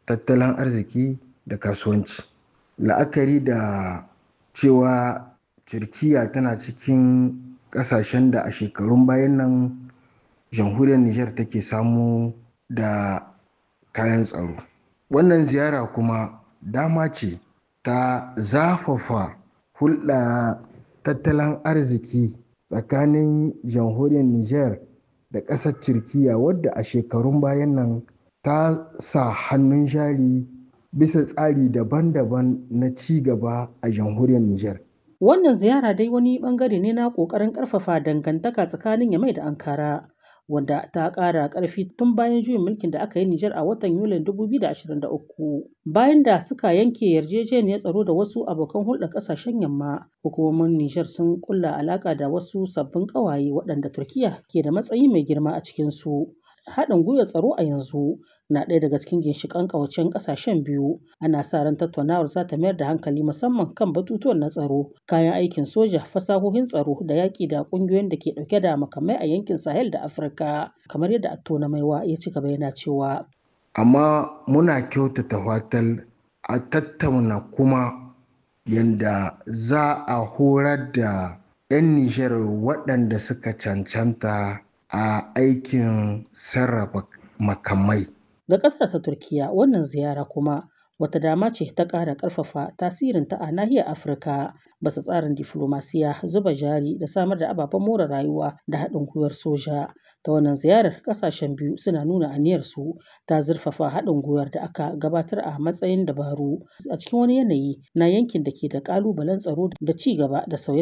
tattalin arziki da kasuwanci. La'akari da cewa Turkiyya tana cikin ƙasashen da a shekarun bayan nan jamhuriyar Nijar take samo da kayan tsaro. Wannan ziyara kuma dama ce ta zafafa hulɗa tattalin arziki tsakanin jamhuriyar Nijar da ƙasar Turkiyya wadda a shekarun bayan nan ta sa hannun jari bisa tsari daban-daban na ci gaba a jamhuriyar Nijar. Wannan ziyara dai wani ɓangare ne na ƙoƙarin ƙarfafa dangantaka tsakanin Yamai da Ankara. wanda ta ƙara ƙarfi tun bayan juyin mulkin da aka yi Nijar a watan Yulin 2023. Bayan da suka yanke yarjejeniyar tsaro da wasu abokan hulɗar ƙasashen yamma, hukumomin Nijar sun kulla alaƙa da wasu sabbin ƙawaye waɗanda Turkiyya ke da matsayi mai girma a cikinsu. Haɗin gwiwar tsaro a yanzu na ɗaya daga cikin ginshiƙan ƙawancen ƙasashen biyu. Ana sa ran tattaunawar za ta mayar da hankali musamman kan batutuwan na tsaro, kayan aikin soja, fasahohin tsaro da yaƙi da ƙungiyoyin da ke ɗauke da makamai a yankin Sahel da Afirka. Kamar yadda Attona Maiwa ya ci gaba yana cewa. Amma muna kyautata fatar a tattauna kuma yanda za a horar da 'yan Nijar waɗanda suka cancanta a aikin sarrafa makamai. Ga ƙasar ta Turkiyya wannan ziyara kuma wata dama ce ta ƙara ƙarfafa tasirinta a nahiyar Afirka basa tsarin diflomasiya, zuba jari da samar da ababen more rayuwa da haɗin gwiwar soja. Ta wannan ziyarar ƙasashen biyu suna nuna aniyarsu ta zurfafa haɗin gwiwar da aka gabatar a matsayin dabaru a cikin wani yanayi na yankin da ke da ƙalubalen tsaro da ci gaba da sauye